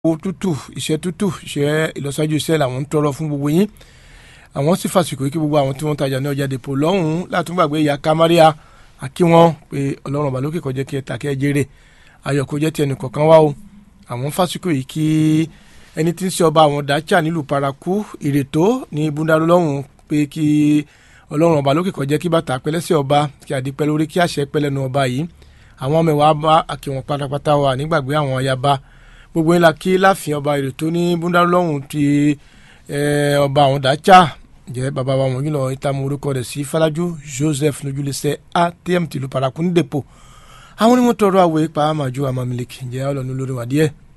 owó tútù iṣẹ́ tútù iṣẹ́ ìlọsíwájú iṣẹ́ làwọn ń tọrọ fún gbogbo yín àwọn sì fàsìkò kí gbogbo àwọn tí wọ́n ń tajà ní ọjà dèpò lọ́hùn-ún látún gbàgbé ìyá kámáríà àkí wọn pé ọlọ́run ọba lókè kó jẹ́ kí ẹ ta kí ẹ jèrè ayọ̀ kó jẹ́ ti ẹnì kọ̀ọ̀kan wá o àwọn fàsìkò yìí kí ẹni tí ń ṣe ọba àwọn dájà nílùú paraku ìrètò ní búndàrú lọ́hùn pé kí ọlọ́run ọba lókè kó jẹ́ kí bàtà pẹ́lẹ́sẹ̀ ọba kí àdìpẹ́ lórí kí àṣẹ pẹ́lẹ́nu ọba yìí àwọn mẹ́wàá bá àkíwọn pátápátá wà nígbàgbé àwọn ayaba gbogbo ńlá kí láàfin ọba ìrètò ní búndàrú lọ́hùn ti ọba àwọn dájà jẹ́ bàbá wa wọ̀nyí lọ ìtààmú orúkọ rẹ̀ sí Fọlájú Joseph lójúlẹsẹ ATM tìlú paraku ní dèpò àwọn onímọ̀ tọrọ àwẹ̀ pa àmàjò àmàmìlẹ̀kì jẹ́ ọlọ́nu lórí wàdíẹ̀